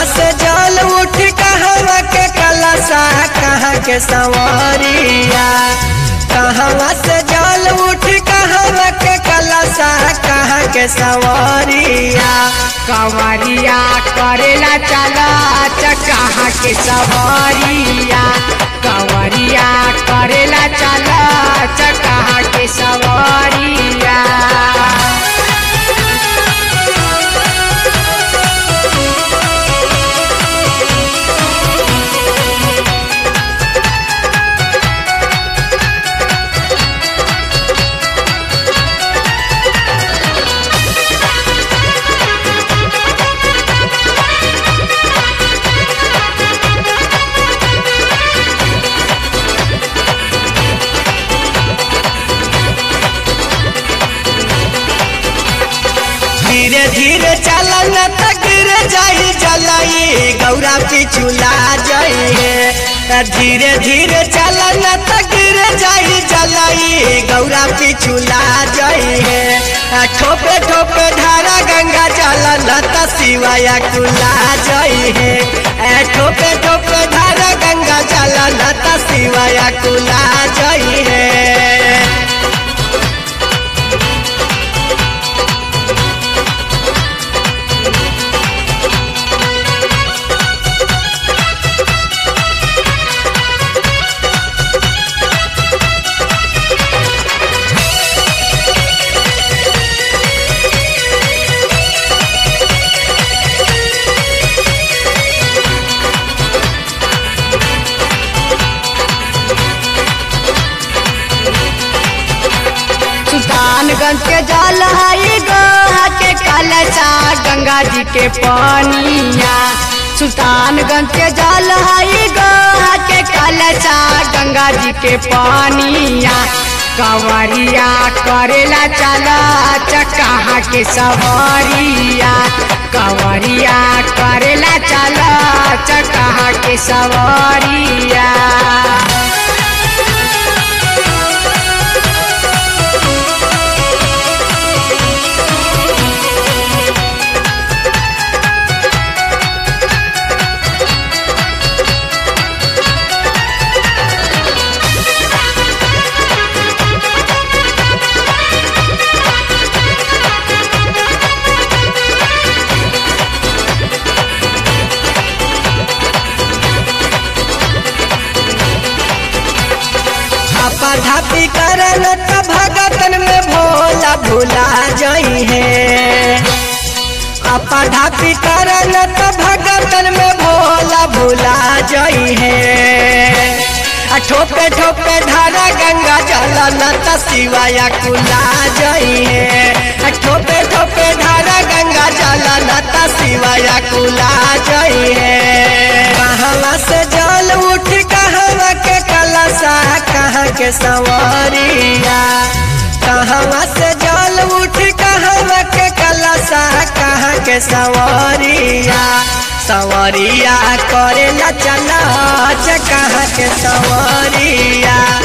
से जल उठ कहवा के कलसा कहाँ के सवरिया कहवा से जल उठ कहवा के कलसा कहाँ के सवरिया कंवरिया करेला चला कहाँ के सवरिया कंवरिया करेला चला कहाँ के सवरिया धीरे धीरे चलन त गिर जाई जलाई गौरा पिछुला जाइए धीरे धीरे चलन त गिर जाई जलाई गौरा पिछुला जाइए ठोपे ठोपे धारा गंगा चलन त सिवाया कुला जाइए ठोपे ठोपे धारा गंगा चलन त सिवाया कुला जाइए सुल्तानगंज के जल हई गोहा के कलचा गंगा जी के पानिया सुल्तानगंज के जल हई गोहा के कलचा गंगा जी के पानिया कंवरिया करेला चला कहाँ के सवरिया कंवरिया करेला चला कहाँ के सवरिया धापा धापी करन त भगतन में भोला भुला जाई है अपा धापी करन त भगतन में भोला भुला जाई है आ ठोपे ठोपे धारा गंगा जल न त सिवाया कुला जाई है आ ठोपे ठोपे धारा गंगा जल न त सिवाया कुला जाई है कहवा से जल उठ कहवा के कलसा कहाँ के सवरिया कहवा से जल उठ कहवा के कलसा कहाँ के सवरिया सवरिया करेला चला कहाँ के सवरिया